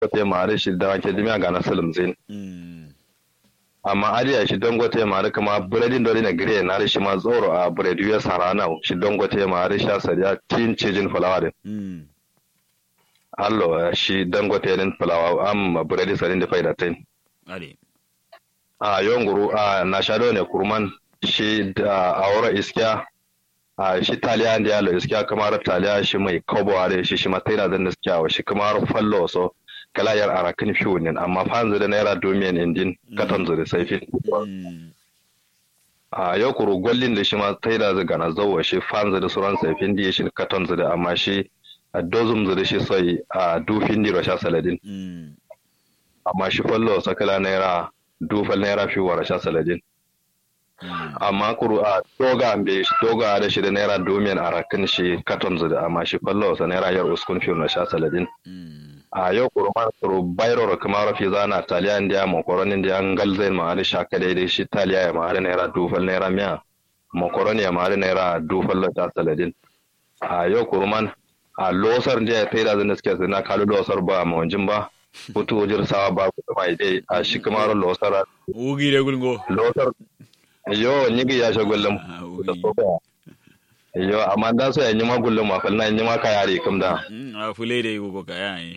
dangote mare shi da wake dimiya ga na salim zin mm amma ariya shi dangote mare kama buredin dole na gire na shi ma tsoro a buredi ya sarana shi dangote mare sha sariya tin cijin fulawa din mm allo shi dangote din fulawa am buredi sarin da faida tin ade a yonguru a na shado ne kurman shi da aura iskiya a shi taliya da yalo iskiya kamar taliya shi mai kobo are shi shi mataira zan iskiya wa shi kamar fallo so kala yar arakin fiunin amma fanzu da naira domin indin katon zuri saifin mm a yau kuru gwallin da shi ma taira zai gana zauwa shi fanzu da sauran saifin da shi katon zuri amma shi a dozum zuri shi sai a dufin di rasha saladin mm amma shi fallo sakala naira dufal naira fi wa rasha saladin mm amma kuru a doga be shi doga da shi da naira domin a rakin shi katon zuri amma shi fallo sa naira yar uskun fi wa rasha saladin mm a yau kuru ma kuru bayro ro kuma rafi zana taliya indiya makoroni indiya ngal zai ma da shaka daidai shi taliya ya ma da naira dufal naira miya makoroni ya ma da naira dufal da ta saladin a yau kuru man a losar da ya taida zan suke sai na kalu losar ba ma wanjin ba putu wajir sawa ba ku mai dai a shi kuma ro losar ugi de gulgo losar yo nyigi ya shagullum Ah, da ugi. soka yo amma da so ya nyima gullum ma fal na nyima ka yare kam da mm a fule de go ka yayi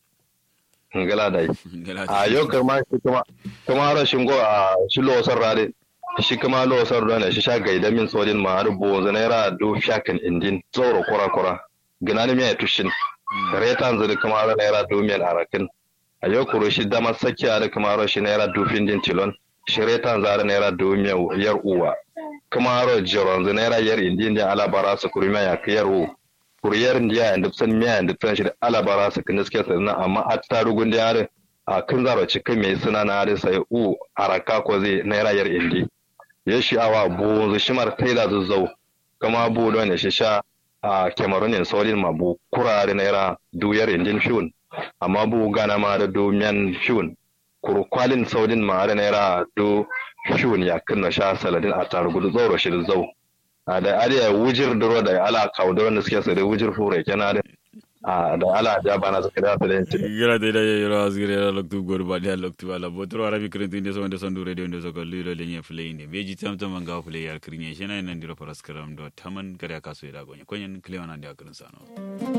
ngala dai gala a yau kama shi kuma kuma rashin go a shi losar rade shi kuma losar da ne shi sha gaida min sojin ma har bo naira do shakan indin tsoro kura kura ginani mai tushin retan zuri kuma har naira do mil arakin a yau kuro shi dama sakiya da kuma har shi naira do findin tilon shi retan zara naira do mil yar uwa kuma har jiron zuri naira yar indin da alabara su kurma ya kiyar u kuriyar ndiya and san miya and san shi da alabara su kin suke sannan amma a tarugun da yare a kan zaro cikin mai suna na da sai u araka ko zai naira yar indi ya shi awa bu zu shimar taila zuzzau kama bu don ya shi sha a cameroon solin ma bu kurare naira duyar indin fiun amma bu gana ma da du miyan fiun kuru kwalin saudin ma da naira du fiun ya kunna sha saladin a tarugu zoro shi zau a da ariya wujir duro da ala kauduro da suke sai wujir fure kenan da a da ala ja bana suka da su da yanci gala de da yoro asgire la loktu gor ba dia loktu ala botro arabi krentu inde so inde so ndu radio inde so ko lilo le nye play inde beji tam tam manga play yar krinye shena nan diro paraskaram do taman kare kaso ida gonye konyen klewana ndia krin sano